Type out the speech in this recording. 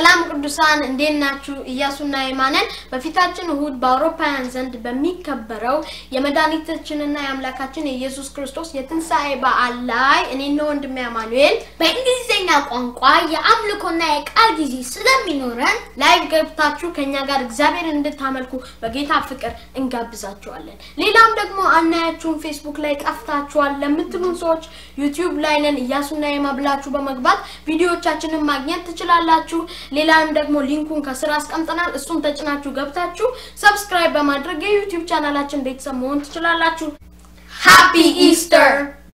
ሰላም ቅዱሳን እንዴት ናችሁ? ኢያሱና የማነን በፊታችን እሁድ በአውሮፓውያን ዘንድ በሚከበረው የመድኃኒታችንና የአምላካችን የኢየሱስ ክርስቶስ የትንሣኤ በዓል ላይ እኔና ወንድሜ አማኑኤል በእንግሊዝኛ ቋንቋ የአምልኮና የቃል ጊዜ ስለሚኖረን ላይ ገብታችሁ ከኛ ጋር እግዚአብሔር እንድታመልኩ በጌታ ፍቅር እንጋብዛችኋለን። ሌላም ደግሞ አናያችሁን ፌስቡክ ላይ ጠፍታችኋል ለምትሉን ሰዎች ዩቲዩብ ላይ ነን ኢያሱና የማ ብላችሁ በመግባት ቪዲዮዎቻችንን ማግኘት ትችላላችሁ። ሌላም ደግሞ ሊንኩን ከስራ አስቀምጠናል። እሱን ተጭናችሁ ገብታችሁ ሰብስክራይብ በማድረግ የዩቲዩብ ቻናላችን ቤተሰብ መሆን ትችላላችሁ። ሃፒ ኢስተር